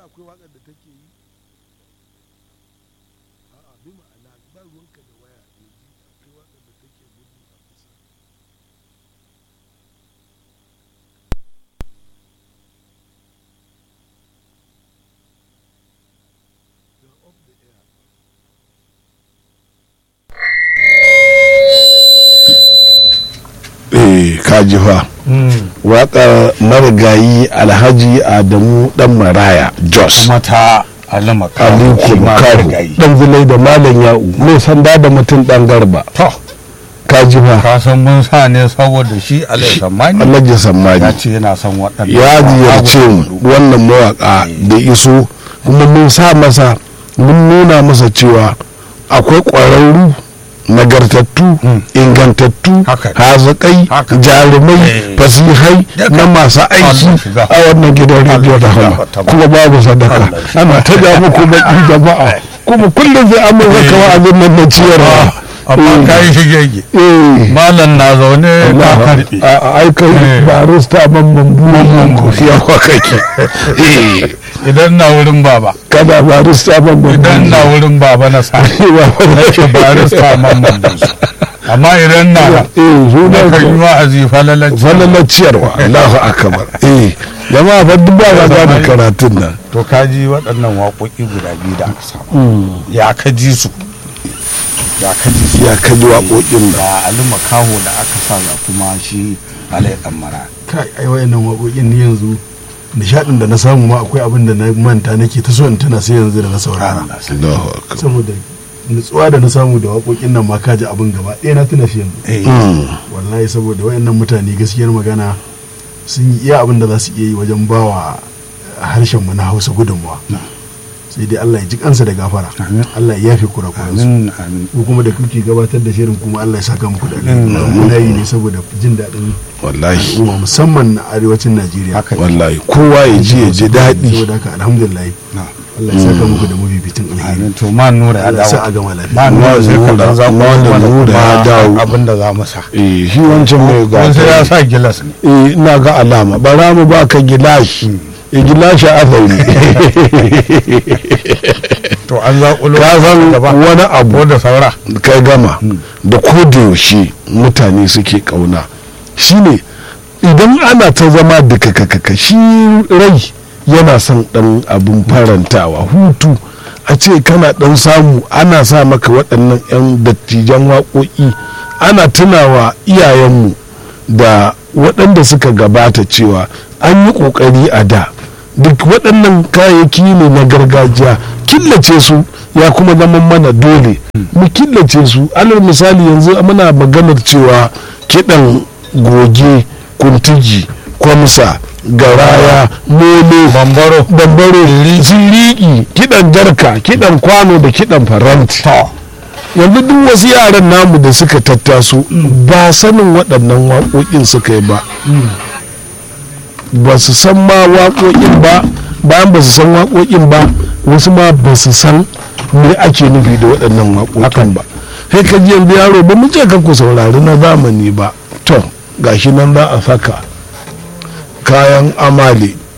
akwai waƙar da take yi a'a bi ma'ana ba ruwanka da waya ya ji akwai waƙar da take gudu a kusa You're off the air. eh kaji fa waƙar marigayi alhaji adamu dan maraya jos kuma ta alama aliko karu dan zulai da malam ya'u mai sanda da mutum dan garba to kaji fa ka san mun sa ne saboda shi alai samani alhaji ya sammani ce yana son waɗannan ya ziyarce mu wannan mawaka da iso kuma mun sa masa mun nuna masa cewa akwai ƙwararru nagartattu ingantattu Haka. hazikai Haka. jarumai Eh. fasihai Duka. na masu aiki Allah shiga. a wannan gidan rediyo da Allah hama shiga. kuma babu sadaka Allah shiga. ana ta ja muku baki jama'a kuma kullum sai an mai kama abin nan na ciyarwa amma ka yi shigege eh malam na zaune ka karɓe a aikai Eh. barista mamman buwan yawa kake Eh. idan na wurin baba kada barista mamman idan na wurin baba na sa nake barista mamman buzu amma idan na eh na kan yi suna wa'azi falalanci falalar ciyarwa Allahu akbar eh jama'a fa duk ba ga gane karatun nan to ka ji waɗannan waƙoƙi guda biyu da aka samu ya ka ji su ya ka ji su ya kaji waƙoƙin nan da ali makaho da aka sa ga kuma shi alai dan mara kai ai wayannan waƙoƙin ni yanzu nishaɗin da na samu ma akwai abin da na manta nake ta so in tana sai yanzu da na saurara Allahu akbar saboda nutsuwa da na samu da waƙoƙin nan ma kaji abin gaba ɗaya na tuna shi yanzu eh Mm. wallahi saboda wayannan mutane gaskiyar magana sun yi iya abin da za su iya yi wajen bawa harshen mu na Hausa gudunmawa sai dai Allah ya ji kansa da gafara Amin. Allah ya yafe kurakuransu amin amin ko kuma da kuke gabatar da shirin kuma Allah ya saka muku da Amin. alheri muna yi ne saboda jin daɗin wallahi al'umma musamman na arewacin Najeriya haka ne. wallahi kowa ya ji ya ji daɗi saboda haka alhamdulillah Na. Allah ya saka muku da mafificin alheri amin to ma nura ya Allah ya sa a dawo gama lafiya ma nura sai ka dan za Ma nura ya dawo. abin da za mu sa eh shi wancan mai ko sai ya gata sa gilas ne eh ina ga alama bara mu baka gilashi eh gilashi azauni to an zaƙulo ka san gaba wani abu ko da saura kai gama da yaushe mutane suke kauna shine idan ana ta zama da kakakaka shi rai yana son dan abun farantawa hutu a ce kana dan samu ana sa maka waɗannan 'yan dattijan waƙoƙi ana tunawa iyayenmu da waɗanda suka gabata cewa an yi ƙoƙari a da duk waɗannan kayayyaki ne na gargajiya killace su ya kuma zama mana dole mu killace su alal misali yanzu muna maganar cewa kiɗan goge kuntiji kwamsa garaya mole bambaro bambaro siriki kiɗan jarka kiɗan kwano da kiɗan faranti yanzu duk wasu yaran namu da suka tattaso ba sanin waɗannan waƙoƙin suka yi ba ba su san ma waƙoƙin ba bayan ba su san waƙoƙin ba wasu ma ba su san me ake nufi da waɗannan waƙoƙin ba sai ka ji yanzu yaro ba mu ce ka ku saurari na zamani ba to gashi nan za a saka kayan amale